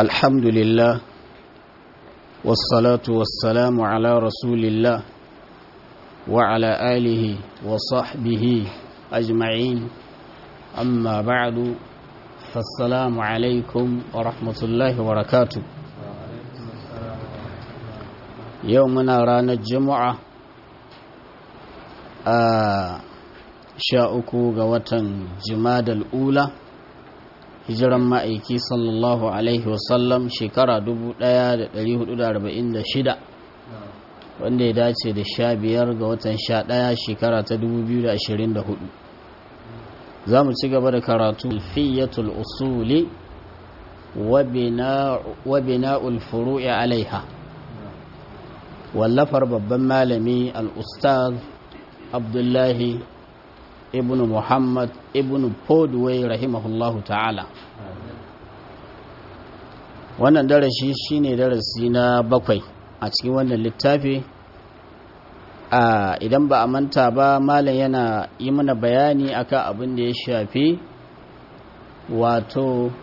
الحمد لله والصلاة والسلام على رسول الله وعلى آله وصحبه أجمعين أما بعد فالسلام عليكم ورحمة الله وبركاته يومنا رانا الجمعة sha uku ga watan jimadal ula hijiran ma'aiki sallallahu alaihi wasallam shekara 1446 wanda ya dace da sha biyar ga watan sha ɗaya shekara ta 2024 za mu ci gaba da karatu fiyatul usuli wa bina'ul furu'i alaiha wallafar babban malami al-ustaz abdullahi ibn muhammad ibn podway rahimahullahu ta'ala wannan darasi shine darasi na bakwai a cikin wannan littafi a idan ba a manta ba malam yana yi mana bayani akan abin da ya shafi wato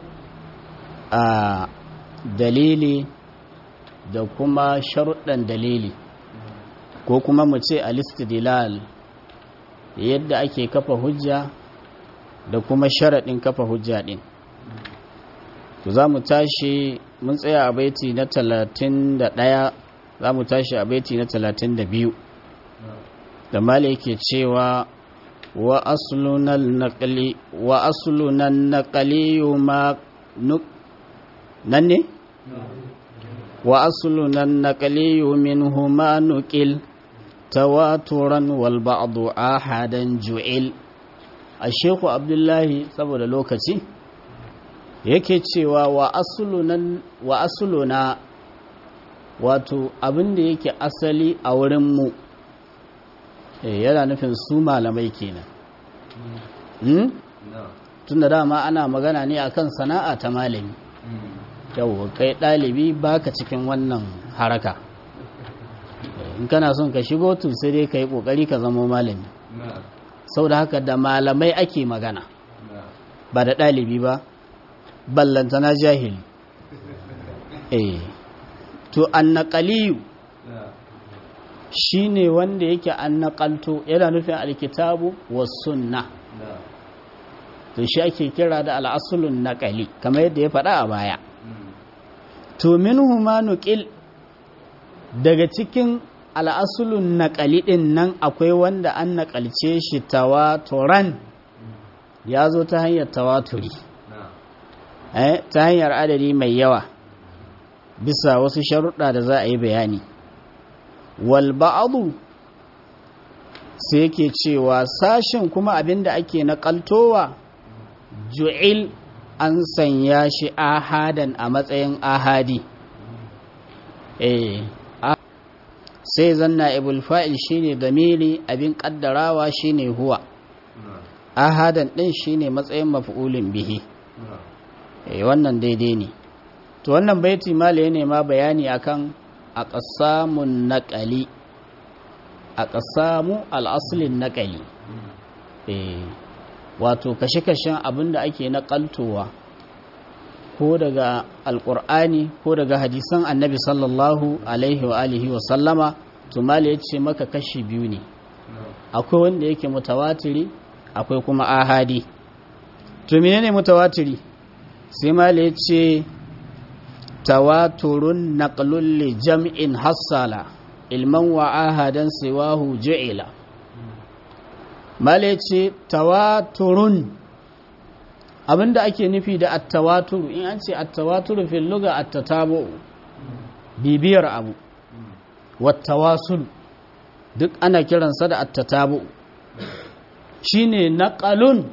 a dalili da kuma sharuɗan dalili ko kuma mu ce alistidilal yadda ake kafa hujja da kuma sharaɗin kafa hujja ɗin to za mu tashi mun tsaya a baiti na talatin da ɗaya za mu tashi a baiti na talatin da biyu da mala yake cewa wa aslunan naƙali wa aslunan naƙali ma nuk nan ne? wa aslunan naƙali min huma nukil tawaturan wal ba'du ahadan ju'il Shehu Abdullahi saboda lokaci yake cewa wa aslunan wa asluna wato abin da yake asali a wurin mu yana nufin su malamai kenan hmm? tunda dama ana magana ne akan sana'a ta malami yau kai ɗalibi baka cikin wannan haraka in kana son ka shigo to sai dai ka yi ƙoƙari ka zama malami sau da haka da malamai ake magana ba da ɗalibi ba ballanta na jahili eh to annaƙaliyu shi ne wanda yake annaƙalto yana nufin alkitabu wa sunna to shi ake kira da al'asulun naƙali kamar yadda ya faɗa a baya to min huma nuƙil daga cikin al'asulun naƙali ɗin nan akwai wanda an naƙalce shi tawaturan ya zo ta hanyar tawaturi ta hanyar adadi mai yawa bisa wasu sharuɗa da za a yi bayani wal ba'adu sai yake cewa sashen kuma abinda ake naƙaltowa ju'il an sanya shi ahadan a matsayin ahadi eh sai zanna ibul fa'il shine damiri abin kaddarawa shine huwa ahadan din shine matsayin maf'ulin bihi eh wannan daidai ne to wannan baiti mala ne ma bayani akan aqsamun naqali aqsamu al-aslin naqali eh wato kashe-kashen abinda ake naƙaltowa ko daga alƙur'ani ko daga hadisan annabi sallallahu alaihi wa alihi wa sallama tumali ya ce maka kashi biyu ne akwai wanda yake mutawatiri akwai kuma ahadi to menene mutawatiri sai mali ya ce tawaturun naqlul li jam'in hassala ilman wa ahadan siwahu ju'ila mali ya ce tawaturun abinda ake nufi da attawaturu in an ce attawaturu fil lugha attatabu bibiyar abu wattawasul duk ana kiransa da attatabu shine naqalun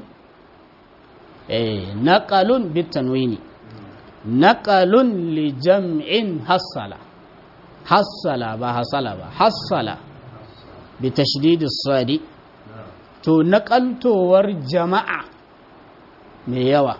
eh naqalun bitanwini naqalun li jam'in hasala hasala ba hasala ba hasala bi tashdid as-sadi to naqaltowar jama'a mai yawa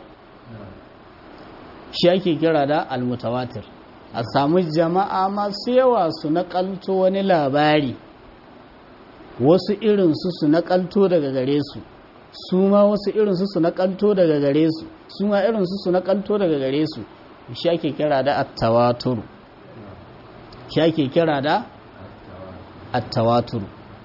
shi ake kira da almutawatir a samu jama'a masu yawa su naƙalto wani labari wasu irinsu su naƙalto daga gare su su ma wasu irinsu su naƙalto daga gare su su ma irinsu su naƙalto daga gare su shi ake kira da attawaturu shi ake kira da attawaturu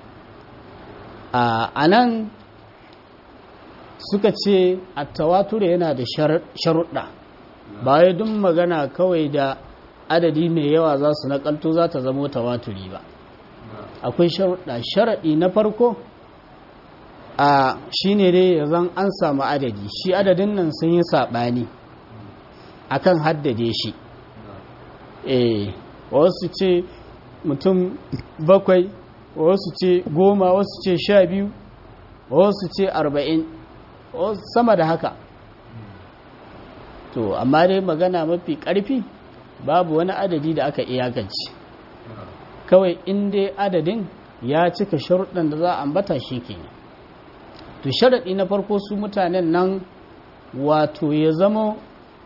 a nan suka ce attawaturu yana da sharuɗa ba wai duk magana kawai da adadi mai yawa za su nakalto za ta zama tawaturi ba akwai sharuɗa sharaɗi na farko a shi ne dai ya zan an samu adadi shi adadin nan sun yi saɓani akan haddade shi eh wasu ce mutum bakwai wasu ce goma wasu ce sha biyu wasu ce arba'in sama da haka to amma dai magana mafi ƙarfi babu wani adadi da aka iyakance kawai in dai adadin ya cika sharuɗan da za a ambata shi kenan to sharaɗi na farko su mutanen nan wato ya zama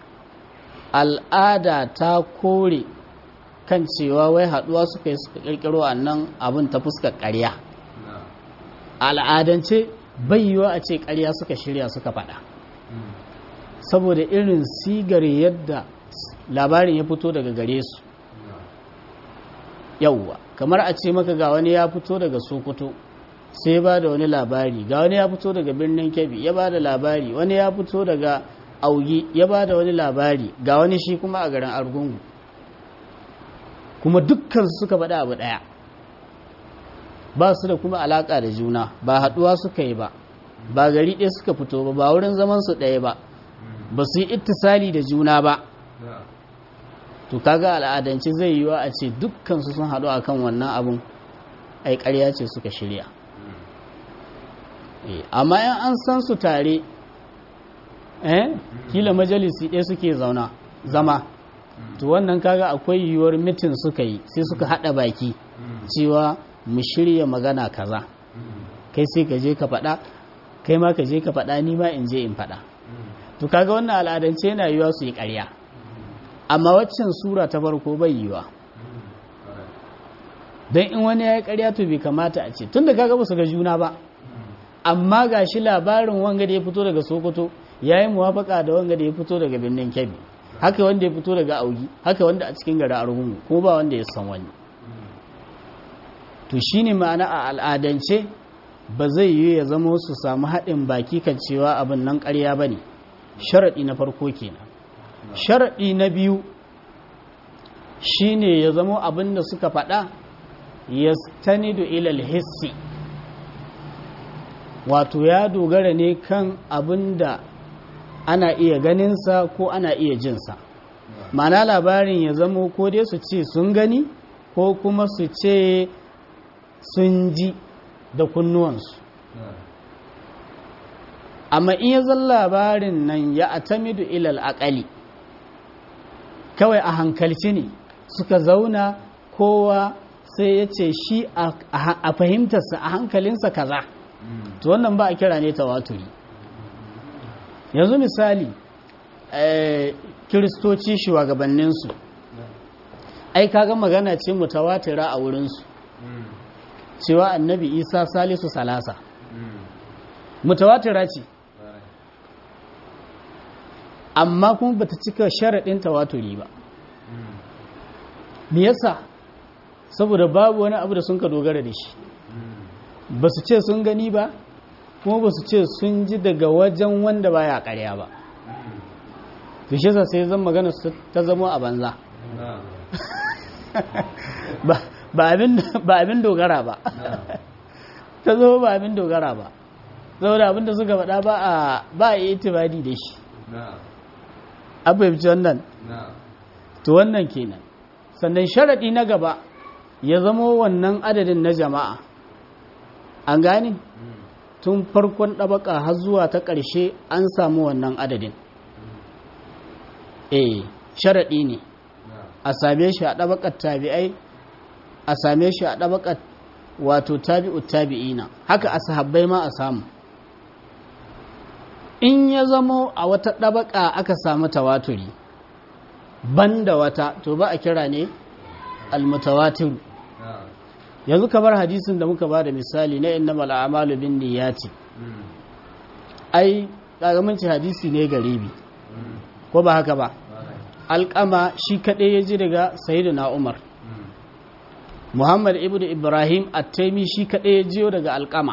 al'ada ta kore kan cewa wai haɗuwa suka yi suka ƙirƙiro a nan abin ta fuskar ƙarya al'adance bayyuwa a ce ƙarya suka shirya suka faɗa saboda irin sigar yadda labarin ya fito daga gare su yauwa kamar a ce maka ga wani ya fito daga sokoto sai ba da wani labari ga wani ya fito daga birnin kebbi ya ba da labari wani ya fito daga augi ya ba da wani labari ga wani shi kuma a garin argungu kuma dukkan suka faɗa abu ɗaya ba su da kuma alaƙa da juna ba haɗuwa suka yi ba ba gari ɗaya suka fito ba ba wurin zaman su ɗaya ba ba su yi ittisali da juna ba to kaga al'adance zai yiwa a ce dukkansu sun haɗu akan wannan abun ai ƙarya ce suka shirya amma yan an san su tare eh kila majalisi ɗaya suke zauna zama to wannan kaga akwai yiwuwar mitin suka yi sai suka haɗa baki cewa mu shirya magana kaza kai sai ka je ka faɗa kai ma ka je ka faɗa ni ma in je in faɗa to kaga wannan al'adance yana yiwa su yi ƙarya amma waccan sura ta farko bai yiwa don in wani ya yi ƙarya to bai kamata a ce tun da kaga ba su ga juna ba amma ga shi labarin wanga da ya fito daga sokoto ya yi muwafaka da wanga da ya fito daga birnin kebbi haka wanda ya fito daga augi haka wanda a cikin gari argungu kuma ba wanda ya san wani to shine ma'ana a al'adance ba zai yi ya zama su samu haɗin baki kan cewa abin nan ƙarya ba ne sharaɗi na farko kenan sharaɗi na biyu shine ya zama abin da suka faɗa ya stanidu ilal hissi wato ya dogara ne kan abin da ana iya ganinsa ko ana iya jinsa mana labarin ya zama ko dai su ce sun gani ko kuma su ce sun ji da kunnuwansu amma in ya zan labarin nan ya atamidu ilal akali kawai a hankalci ne suka zauna kowa sai ya ce shi a fahimtarsa a hankalinsa kaza to wannan ba a kira ne tawaturi yanzu misali kiristoci shugabanninsu ai kaga magana ce mutawatira a wurinsu cewa annabi isa salisu salasa mutawatira ce amma kuma bata cika sharaɗin tawaturi ba me yasa saboda babu wani abu da sun ka dogara da shi ba su ce sun gani ba kuma ba su ce sun ji daga wajen wanda baya karya ba to shi yasa sai zan magana ta zama a banza ba abin dogara ba ta zama ba abin dogara ba saboda abin da suka faɗa ba a yi itibadi da shi abin wannan to wannan kenan sannan sharaɗi na gaba ya zama wannan adadin na jama'a an gane tun farkon ɗabaka har zuwa ta ƙarshe an samu wannan adadin eh sharaɗi ne a same shi a ɗabakar tabi'ai a same shi a ɗabakar wato tabi'ut tabi'ina haka a sahabbai ma a samu in ya zamo a wata ɗabaka aka samu tawaturi banda wata to ba a kira ne almutawatir yanzu kamar hadisin da muka ba da misali na inna mal'amalu bin niyyati ai kagamanci hadisi ne garibi ko ba haka ba alƙama shi kaɗai ya ji daga sayyidina umar muhammad ibn ibrahim at-taimi shi kaɗai ya jiyo daga alƙama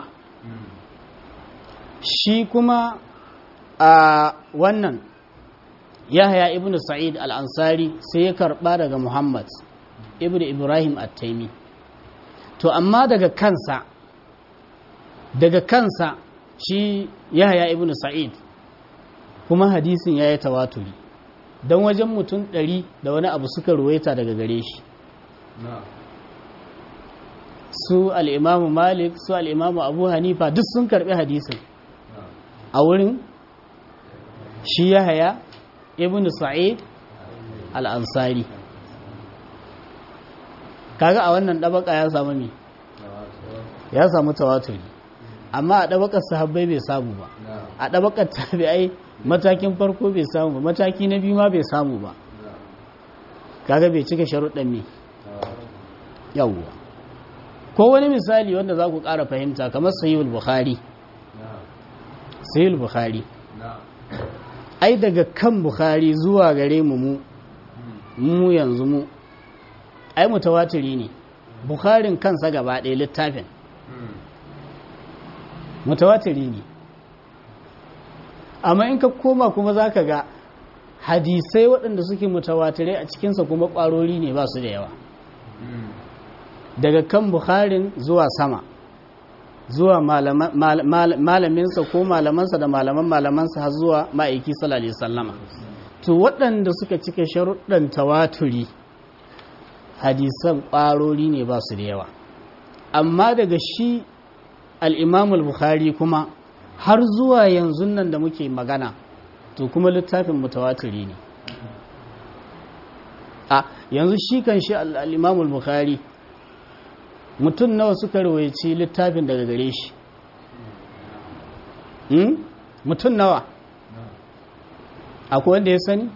shi kuma a wannan yahya ibn sa'id al-ansari sai ya karɓa daga muhammad ibn ibrahim at-taimi to amma daga kansa daga kansa shi yahya ibn sa'id kuma hadisin ya yi tawaturi don wajen mutum ɗari da wani abu suka ruwaita daga gare shi su al'imamu malik su al'imamu abu hanifa duk sun karɓi hadisin a wurin shi ya haya ibn sa'id al'ansari kaga a wannan ɗabaka ya samu ne ya samu tawaturi amma a ɗabakar sahabbai bai samu ba a ɗabakar tabi'ai matakin farko bai samu ba mataki na biyu ma bai samu ba kaga bai cika sharuɗan ne yawwa ko wani misali wanda za ku ƙara fahimta kamar sahihul bukhari sahihul bukhari ai daga kan bukhari zuwa gare mu mu mu yanzu mu ai mutawatiri ne bukharin kansa gaba ɗaya littafin mutawatiri ne amma in ka koma kuma za ka ga hadisai waɗanda suke mutawatirai a cikinsa kuma ƙwarori ne ba su da yawa daga kan bukharin zuwa sama zuwa malaminsa ko malamansa da malaman malamansa har zuwa ma'aiki salalai sallama to waɗanda suka cika sharuɗan tawaturi hadisan ƙwarori ne ba su da yawa amma daga shi al'imamul bukhari kuma har zuwa yanzu nan da muke magana to kuma littafin mutawatiri ne a yanzu shi kan shi al'imamul bukhari mutum nawa suka rawaici littafin daga gare shi mutum nawa akwai wanda ya sani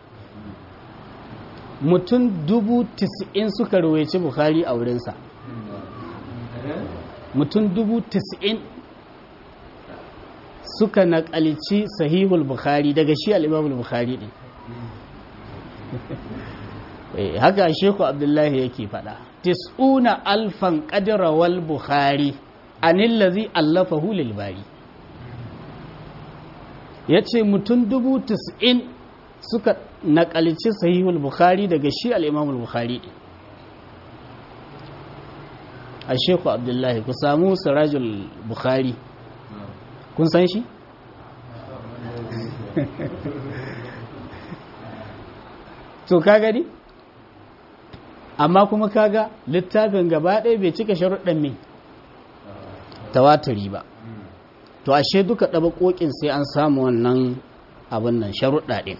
mutum dubu tis'in suka rawaici bukhari a wurinsa mutum dubu tis'in suka naƙalci sahihul bukhari daga shi al'imamul bukhari ɗin haka sheku abdullahi yake faɗa tis'una alfan ƙadirawal bukhari anillazi allafa hulil bari ya ce mutum dubu tis'in suka naƙalci sahihul bukhari daga shi al'imamul bukhari ɗin a sheku abdullahi ku samu sirajul bukhari kun san shi? to ka gani? amma kuma kaga littafin gaba ɗaya bai cika sharuɗan mai tawaturi ba to ashe duka ɗaba ƙoƙin sai an samu wannan abin nan sharuɗa ɗin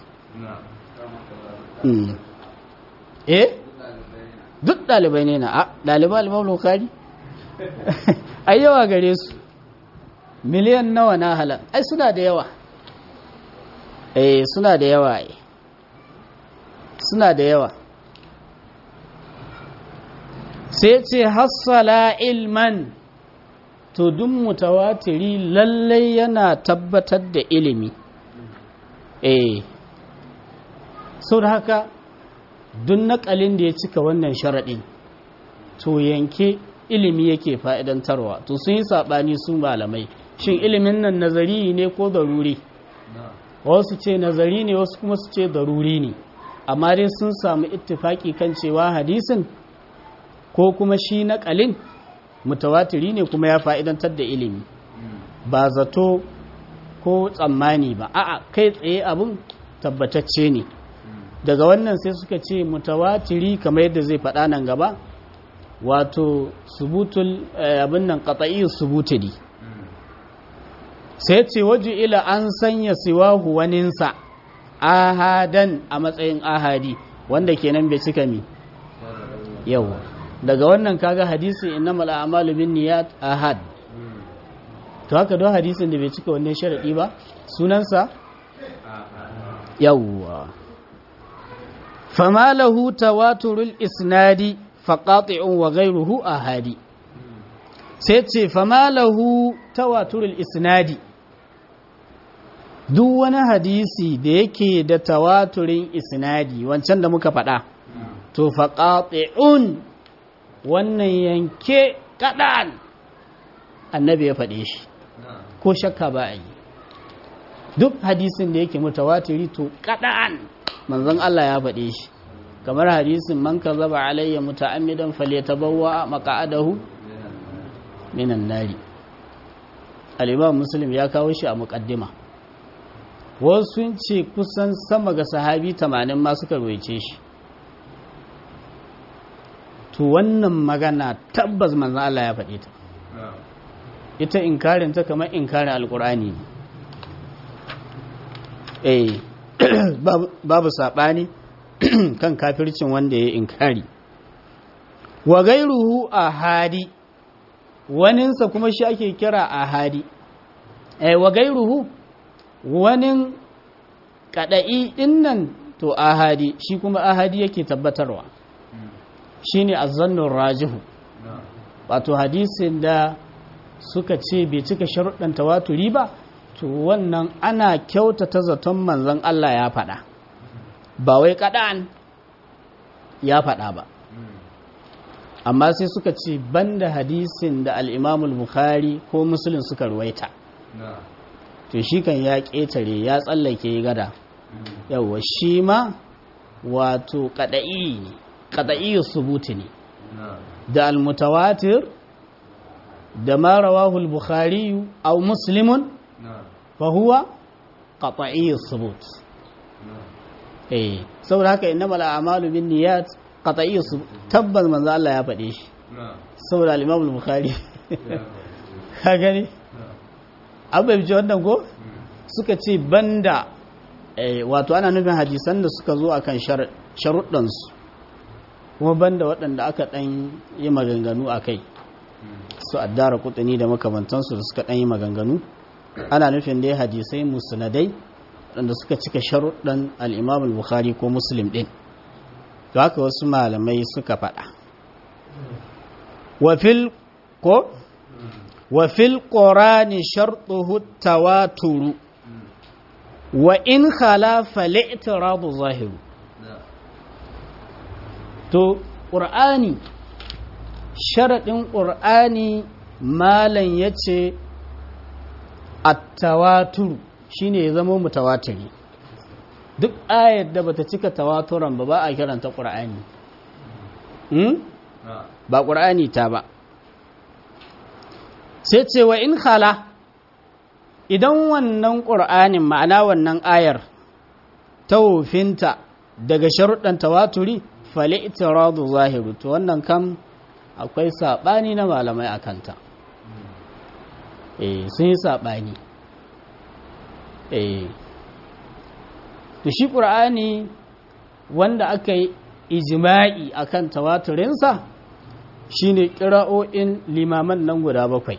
eh duk ɗalibai ne na a ɗalibai alimam lokari ai yawa gare su miliyan nawa na halar ai suna da yawa eh suna da yawa ai suna da yawa sai ce hassala ilman to duk mutawatiri lallai yana tabbatar da ilimi eh sau da haka duk naƙalin da ya cika wannan sharaɗin to yanke ilimi yake fa'idantarwa to sun yi saɓani su malamai shin ilimin nan nazari ne ko daruri wasu ce nazari ne wasu kuma su ce daruri ne amma dai sun samu ittifaki kan cewa hadisin ko kuma shi naƙalin mutawatiri ne kuma ya fa'idantar da ilimi ba zato ko tsammani ba a'a kai tsaye abin tabbatacce ne daga wannan sai suka ce mutawatiri kamar yadda zai faɗa nan gaba wato subutul abin nan qat'i subutidi sai ce waju ila an sanya siwahu waninsa ahadan a matsayin ahadi wanda kenan bai cika mi yau daga wannan kaga hadisi innamal a'malu binniyat ahad to haka don hadisin da bai cika wannan sharadi ba sunansa yawwa fama lahu tawaturul isnadi faqati'un wa ghayruhu ahadi sai ce fama lahu tawaturul isnadi duk wani hadisi da yake da tawaturin isnadi wancan da muka faɗa to faƙaɗe'un wannan yanke kaɗan annabi ya faɗe shi ko shakka ba a yi duk hadisin da yake mutawatiri to kaɗan manzon Allah ya faɗe shi kamar hadisin man zaba alayya muta'ammidan falyatabawwa maq'adahu minan nari al-imam muslim ya kawo shi a muqaddima wasu sun ce kusan sama ga sahabi 80 ma suka roice shi to wannan magana tabbas manzon Allah ya faɗe ta ita inkarin ta kamar inkarin alkur'ani ne eh babu saɓani kan kafircin wanda ya inkari wa gairuhu a hadi waninsa kuma shi ake kira a hadi eh wa gairuhu wanin kada'i dinnan to ahadi shi kuma ahadi yake tabbatarwa shine azzannur rajihu wato hadisin da suka ce bai cika sharuɗan tawaturi ba to wannan ana kyautata zaton manzon Allah ya faɗa ba wai kaɗan ya faɗa ba amma sai suka ce banda hadisin da al'imamul bukhari ko musulun suka ruwaita to shi kan ya ƙetare ya tsallake gada yauwa shi ma wato kaɗa'i ne kaɗa'i subuti ne da almutawatir da ma rawahu al-bukhari aw muslimun fa huwa qat'i subut eh saboda haka innamal a'malu binniyat qat'i subut tabbas manzo Allah ya faɗe shi saboda al-imam al-bukhari ka gani abu bi wannan go suka ce banda wato ana nufin hadisan da suka zo akan sharuɗan su kuma banda waɗanda aka ɗan yi maganganu a kai su addara kutuni da makamantansu da suka ɗan yi maganganu ana nufin dai hadisai musnadai waɗanda suka cika sharuɗan al'imam al-bukhari ko muslim ɗin to haka wasu malamai suka faɗa wafil ko wafil ƙorani sharɗuhu tawaturu wa in khalafa li'tiradu zahiru to ƙur'ani sharaɗin ƙur'ani malan ya ce attawaturu shi ne ya zama mutawatiri duk ayar da bata cika tawaturan ba ba a kiranta ƙur'ani ba ƙur'ani ta ba sai ce wa in khala idan wannan ƙur'anin ma'ana wannan ayar ta wofinta daga sharuɗan tawaturi fali itiradu zahiru to wannan kam akwai saɓani na malamai a kanta eh sun yi saɓani eh to shi ƙur'ani wanda aka yi ijima'i akan tawaturinsa shine ƙira'o'in limaman nan guda bakwai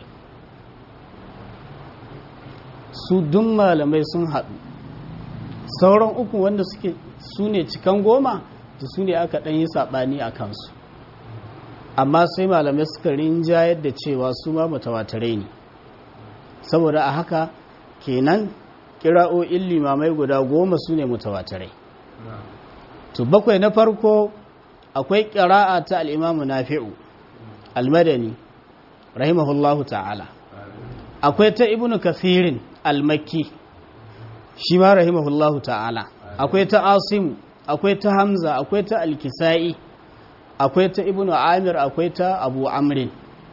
su dun malamai sun haɗu sauran uku wanda suke su ne cikan goma da su ne aka ɗan yi saɓani a kansu amma sai malamai suka rinjayar da cewa su ma mutawatirai ne saboda a haka kenan kira'o'in limamai guda goma su ne mutawatirai to bakwai na farko akwai kira'a ta al'imamu nafi'u almadani rahimahullahu ta'ala akwai ta ibnu kafirin almakki shi ma rahimahullahu ta'ala akwai ta asimu akwai ta hamza akwai ta alkisa'i akwai ta ibnu amir akwai ta abu amrin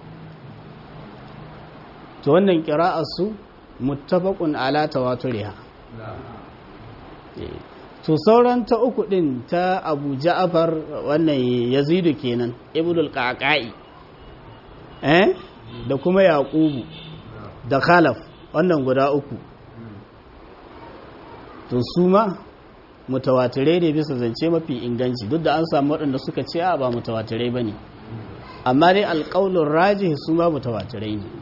to wannan su muttafaqun ala tawaturiha to sauran ta uku din ta abu ja'far wannan yazidu kenan ibnu al-qaqai eh da kuma yaqubu da khalaf wannan guda uku to su ma mutawatirai ne bisa zance mafi inganci duk da an samu waɗanda suka ce a ba mutawatirai ba ne amma dai alƙaunin raji su ma mutawatirai ne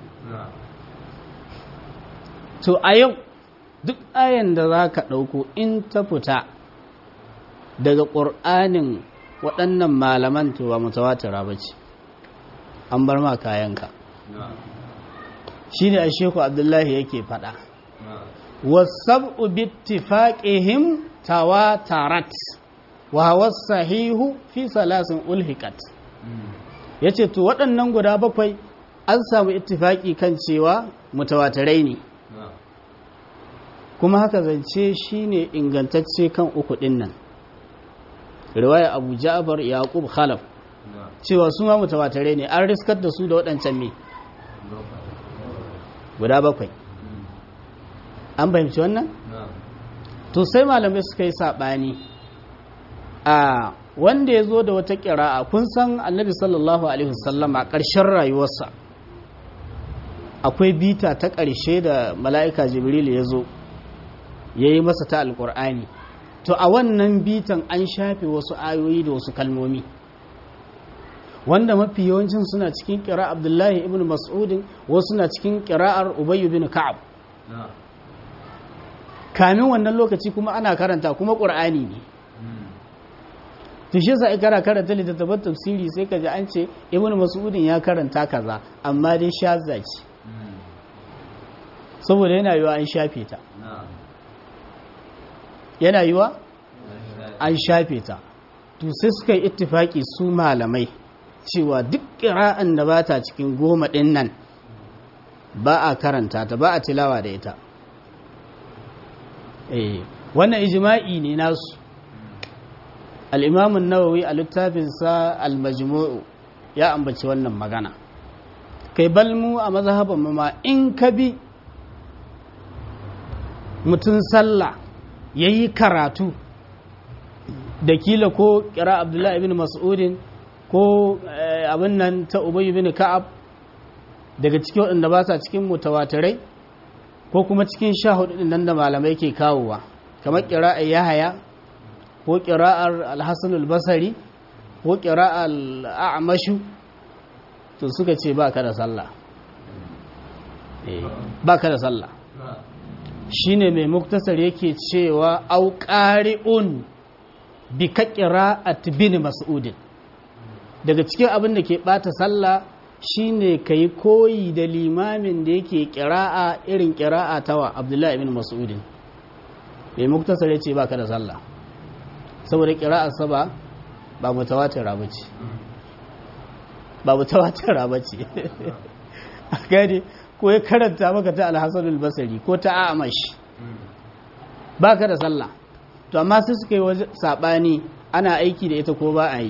to a yau duk ayan da za ka ɗauko in ta fita daga ƙur'anin waɗannan malaman to ba mutawatira ba ce an bar ma kayanka shi ne a sheku abdullahi yake faɗa wasab'u bittifaqihim tawatarat wa huwa sahihu fi salasin ulhiqat yace to waɗannan guda bakwai an samu ittifaki kan cewa mutawatirai ne kuma haka zance shine ingantacce kan uku din nan riwaya Abu Ja'far Yaqub Khalaf cewa su ma mutawatirai ne an riskar da su da waɗancan me guda bakwai an fahimci wannan to sai malamai suka yi saɓani a wanda ya zo da wata ƙira'a kun san annabi sallallahu alaihi wasallam a ƙarshen rayuwarsa akwai bita ta ƙarshe da mala'ika jibril ya zo ya yi masa ta alƙur'ani to a wannan bitan an shafe wasu ayoyi da wasu kalmomi wanda mafi yawancin suna cikin ƙira abdullahi ibn mas'udin wasu suna cikin ƙira'ar ubayyu bin ka'ab kamin wannan lokaci kuma ana karanta kuma ƙur'ani ne tushe sa ikara karanta littattafan tafsiri sai ka ji an ce ibn mas'udin ya karanta kaza amma dai shazza ce saboda yana yiwa an shafe ta yana yiwa an shafe ta to sai suka yi ittifaki su malamai cewa duk ƙira'an da ba ta cikin goma ɗin nan ba a karanta ta ba a tilawa da ita wannan ijima'i ne nasu al'imamun nawawi a littafinsa al-majmu'u ya ambaci wannan magana kai balmu a mazhaban ma in ka bi mutum sallah ya yi karatu da kila ko kira abdullahi ibn mas'udin ko abin nan ta ubayi bin ka'ab daga cikin waɗanda ba sa cikin mutawatirai ko kuma cikin sha hudu nan da malamai ke kawowa kamar kira'ar yahaya ko kira'ar alhassan albasari ko kira'ar a'amashu to suka ce ba ka da sallah ba ka da sallah shine mai muktasar yake cewa auƙari'un bi ka kira'at bin mas'udin daga cikin abin da ke ɓata sallah shine ka yi koyi da limamin da yake kira'a irin kira'a tawa abdullahi ibn mas'udin mai muktasar ya ce ba ka da sallah saboda kira'a saba ba mutawatira ba ce ba mutawatira ba ce a gani ko ya karanta maka ta alhassan albasari ko ta amash ba ka da sallah to amma sai suka yi saɓani ana aiki da ita ko ba a yi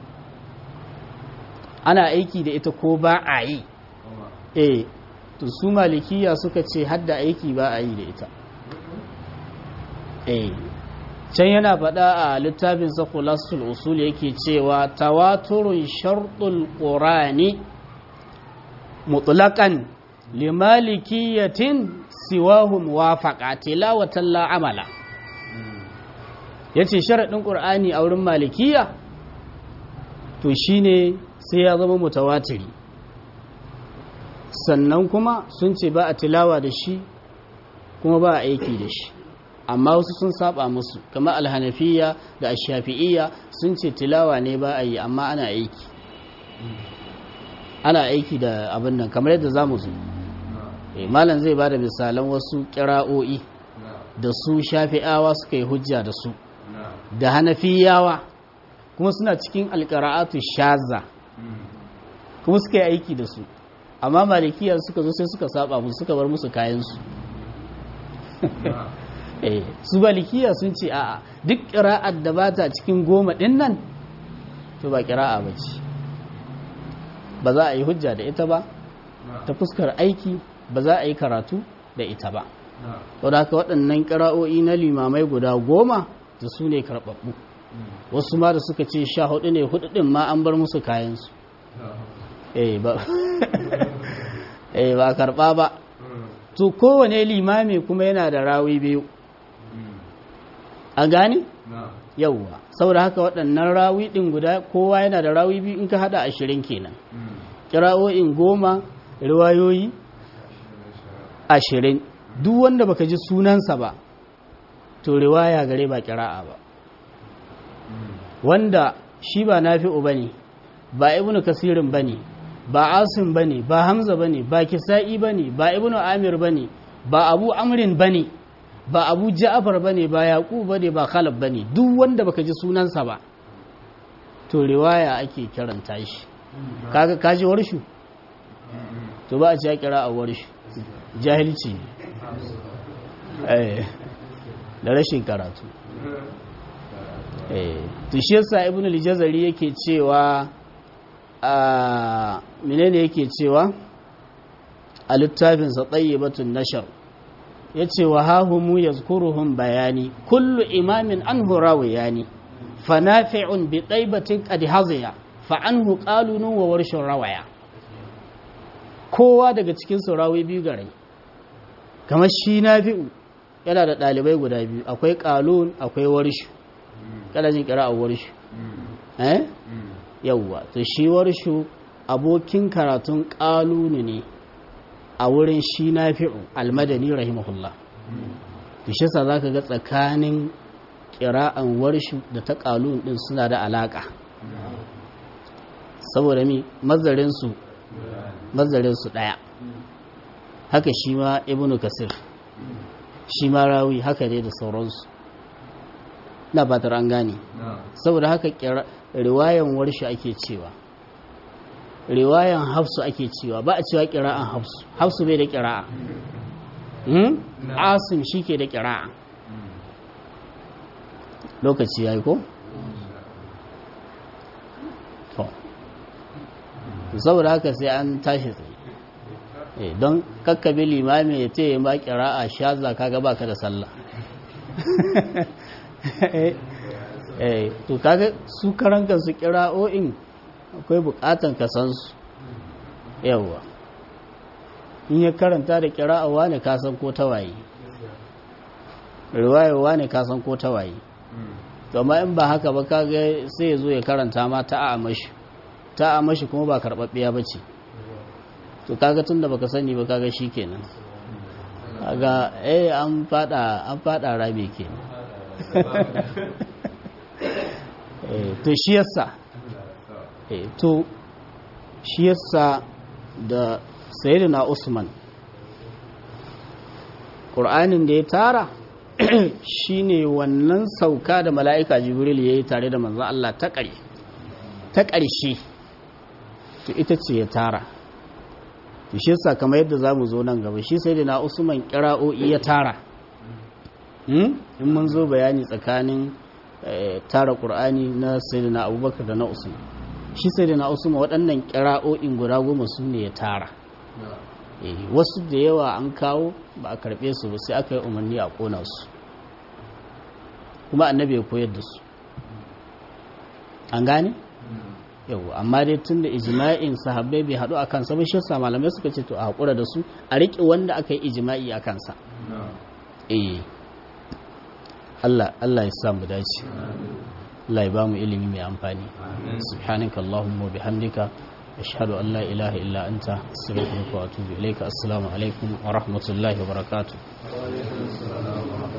ana aiki da ita ko ba a yi eh to su malikiya suka ce hadda aiki ba a yi da ita eh can yana faɗa a littafin sakulasul usul yake cewa tawaturun sharɗul ƙorani mutlaƙan limalikiyatin siwahu muwafaqa tilawatan la amala yace sharaɗin ƙur'ani a wurin malikiya to shine sai ya zama mutawatiri sannan kuma sun ce ba a tilawa da shi kuma ba a aiki da shi amma wasu sun saba musu kamar alhanafiya da ashafi'iyya sun ce tilawa ne ba a yi amma ana aiki ana aiki da abin nan kamar yadda za mu zo malam zai ba da misalan wasu kira'o'i da su shafi'awa suka yi hujja da su da hanafiyawa kuma suna cikin alƙara'atu shaza kuma suka yi aiki da su amma malikiyar suka zo sai suka saba musu suka bar musu kayansu su malikiya sun ce a'a duk ƙira'ar da ba ta cikin goma ɗin nan to ba ƙira'a ba ce ba za a yi hujja da ita ba ta fuskar aiki ba za a yi karatu da ita ba wadda haka waɗannan ƙira'o'i na limamai guda goma da su ne karɓaɓɓu wasu ma da suka ce sha hudu ne hudu ɗin ma an bar musu kayansu eh ba eh ba karɓa ba to kowane limami kuma yana da rawi biyu a gani yauwa saboda haka waɗannan rawi ɗin guda kowa yana da rawi biyu in ka haɗa ashirin kenan kira'o'in goma riwayoyi ashirin duk wanda baka ji sunansa ba to riwaya gare ba kira'a ba wanda shi ba nafi'u bane ba ibnu kasirin bane ba asim bane ba hamza bane ba kisa'i bane ba ibnu amir bane ba abu amrin bane ba abu ja'afar ba ne ba yaƙu ba ne ba khalaf ba ne duk wanda baka ji sunansa ba to riwaya ake kiranta shi kaga kaji warshu to ba a ci ya kira a warshu jahilci da rashin karatu to shi yasa ibn al-jazari yake cewa a menene yake cewa a littafinsa tayyibatun nashar yace wa hahumu yazkuruhum bayani kullu imamin anhu rawayani fanafi'un bi taybatin qad haziya fa anhu qalunu wa warshun rawaya kowa daga cikin su rawi biyu gare kamar shi nafi'u yana da dalibai guda biyu akwai qalun akwai warshu kada jin kira a warshu eh yawwa to shi warshu abokin karatun qalunu ne a wurin shi nafi'u almadani rahimahullah to shi sa zaka ga tsakanin kira'an warshu da ta qalun din suna da alaka saboda mi mazarin su mazarin su daya haka shi ma ibnu kasir shi ma rawi haka dai da sauransu na fatar an gane saboda haka riwayan warshi ake cewa riwayan hafsu ake cewa ba a cewa kira'an hafsu hafsu bai da kira'a asim shi ke da kira'a lokaci ya yi ko? to saboda haka sai an tashi tsaye don kakkabi limami ya ce ba kira'a shaza kaga baka da sallah to kaga su karan su kira'o'in akwai bukatan ka san su yawa in ya karanta da kira'awa ne ka san ko tawaye riwayawa ne ka san ko tawaye to amma in ba haka ba kaga sai ya zo ya karanta ma ta a mashi ta a mashi kuma ba karɓaɓɓiya ba ce to kaga tun da baka sani ba kaga shi kenan kaga eh an fada an fada rami kenan to shi yasa to shi yasa da sayyidina Usman Qur'anin da ya tara shine wannan sauka da mala'ika Jibril yayi tare da manzon Allah ta ƙare ta ƙarshe to ita ce ya tara to shi yasa kamar yadda zamu zo nan gaba shi sayyidina Usman kira'o'i ya tara in mun zo bayani tsakanin tara ƙur'ani na sayyidina abubakar da na usman shi sayyidina usman waɗannan ƙira'o'in guda goma su ne ya tara wasu da yawa an kawo ba a karɓe su ba sai aka yi umarni a ƙona su kuma annabi ya koyar da su an gane yau amma dai tun da ijma'in sahabbai bai haɗu a kansa ba shi yasa malamai suka ce to a haƙura da su a riƙe wanda aka yi ijma'i a kansa eh Allah Allah ya samu dace Allah ya ba mu ilimi mai amfani subhanaka allahumma bihamdika ashhadu an la ilaha illa anta astaghfiruka wa atubu ilayka assalamu alaikum wa rahmatullahi wa barakatuh